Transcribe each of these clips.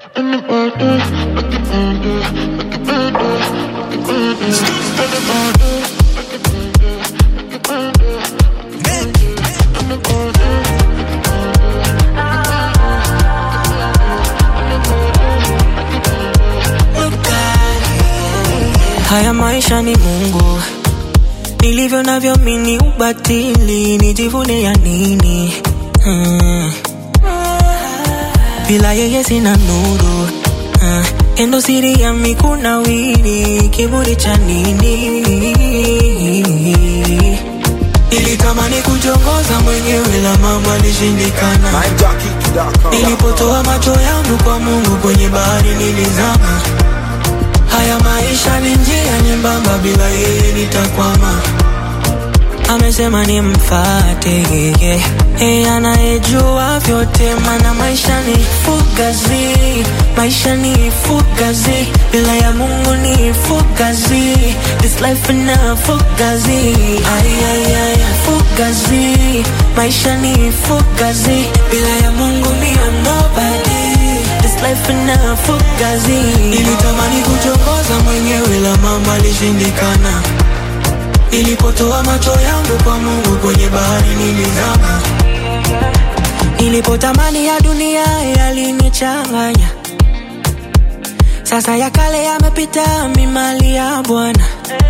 Haya maisha ni Mungu, nilivyo navyo mini ubatili, nijivune ya nini? Hmm. Bila yeye sina nuru uh, endo siri ya mikuna wili, kiburi cha nini? Nilitamani kujongoza mwenyewe la mambo alishindikana. Nilipotoa macho yangu kwa Mungu kwenye bahari nilizama. Haya maisha ni njia nyembamba, bila yeye nitakwama. Amesema nimfate yeye, yeye anayejua vyote, mana maisha ni fugazi, maisha ni fugazi, bila ya Mungu ni fugazi, this life ina fugazi, ay, ay, ay, fugazi, maisha ni fugazi, bila ya Mungu mi am nobody This life ina fugazi. Nilitamani kuchongoza mwenyewe la mambo alishindikana. Nilipotoa macho yangu kwa Mungu kwenye bahari nilizama. Nilipotamani ya dunia yalinichanganya. Sasa ya kale yamepita, mi mali ya Bwana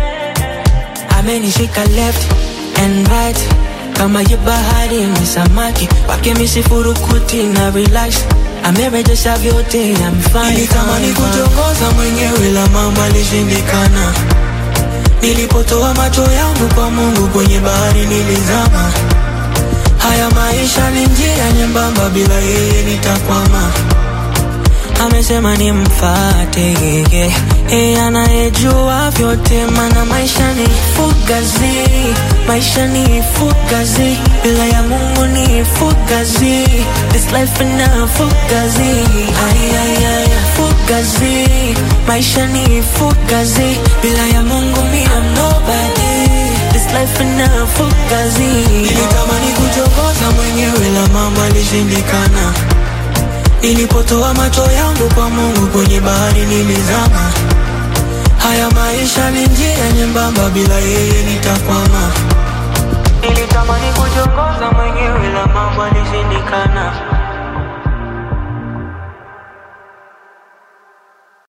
amenishika left and right kama ye bahari ni samaki wake misifurukuti na relax amerejesha vyote amefanya. Nilitamani kutongoza mwenyewe la mambo alishindikana. Nilipotoa macho yangu kwa Mungu kwenye bahari nilizama. Haya maisha ni njia nyembamba, bila yeye nitakwama. Amesema nimfate yeye, yeye anayejua vyote, mana maisha ni fugazi, maisha ni fugazi, bila ya Mungu ni fugazi, this life ina fugazi, ay, ay, ay, fugazi, maisha ni fugazi, bila ya Mungu mi am nobody, this life ina fugazi. Nilitamani kuchokoza mwenyewe la mambo alishindikana. Nilipotoa macho yangu kwa Mungu kwenye bahari nilizama. Haya maisha ni njia nyembamba, bila yeye nitakwama. Nilitamani kujiongoza mwenyewe la mambo alishindikana.